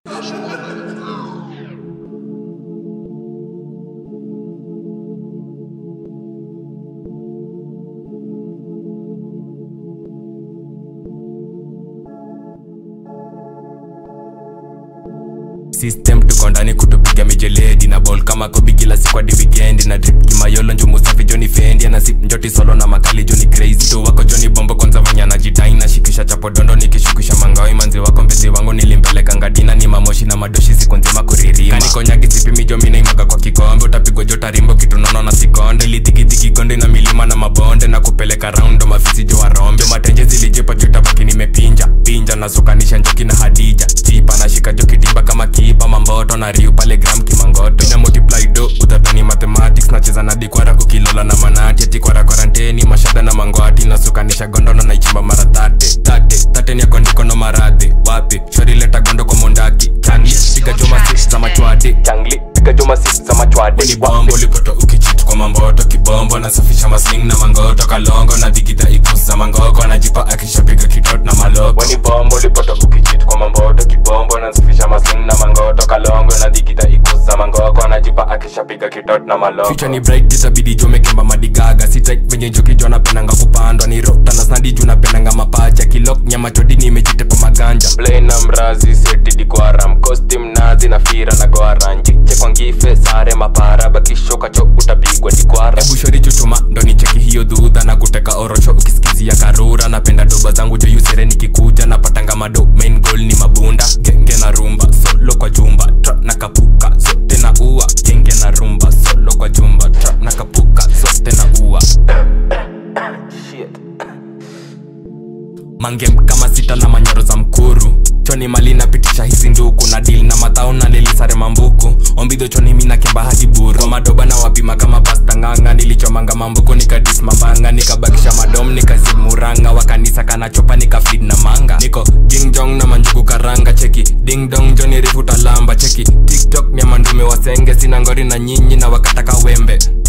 system tuko ndani kutupiga mijeledi na ball kama kobi kila siku hadi weekend na drip kimayolo njumu safi joni fendi na sip njoti solo na makali joni crazy tu wako joni bombo kwanza vanya na jitai na shikisha chapo dondo nikishukisha mangao manzi wako mpenzi wangu nilimpeleka ngadina ni mamoshi na madoshi siku nzima kuririma kanikonyagi sipimi jomina imaga kwa kikombe utapigwa jota rimbo kitu nono na sikonde litikitiki gonde na milima na mabonde na kupeleka raundo mafisi jo warombe matenje zilijipa jutabaki nimepinja pinja nasukanisha njoki na hadija chipa nashika jo kitimba kama kipa mamboto na riu pale gram kimangoto ina multiply do utadhani mathematics nacheza na dikwara ukilola na manati ati kwara kwaranteni mashada na mangwati nasukanisha gondono naichimba mara tate tate tate ni akondiko no maradhi wapi shori leta gondo kwa mondaki changli piga joma six za machwadi changli piga joma six za machwadi ni bombo lipoto ukichitu kwa mamboto kibombo nasafisha masling na mangoto kalongo na digida ikuza mangoko anajipa akishapiga kitot na maloko ni bombo lipoto ukichitu kwa mamboto kibombo nasafisha masling na mangoto kalongo na digida ikuza mangoko anajipa akishapiga kitot na maloko Future ni bright itabidi jomekemba madigaga si tight venye njoki jo napendanga kupandwa ni rota na snadi juu napendanga mapacha kilok nyama chodi nimejitepa maganja Play na mrazi seti dikwara mkosti mnazi na fira na gwara njiche kwa ngife sare mapara bakishoka cho utapigwa dikwara ebu shori chutuma ndo nicheki hiyo dhudha na kuteka orosho ukisikizia karura napenda doba zangu jo yusere nikikuja napatanga mado main goal ni mabunda genge na rumba solo kwa jumba tra na kapuka zote na ua genge na rumba solo kwa jumba tra na kapuka zote na ua mangem kama sita na manyoro za mkuru choni mali napitisha hizi nduku na dil na matao na lelisare mambuku ombidho choni mina kemba hadi buru kwa madoba na wapima kama pasta nganga nilichomanga mambuku nikadis mambanga nikabakisha madom nikazimuranga wakanisa kanachopa nikafid na manga niko jingjong na manjuku karanga cheki ding dong joni rifu talamba cheki tiktok mya mandume wasenge sina ngori na nyinyi na wakataka wembe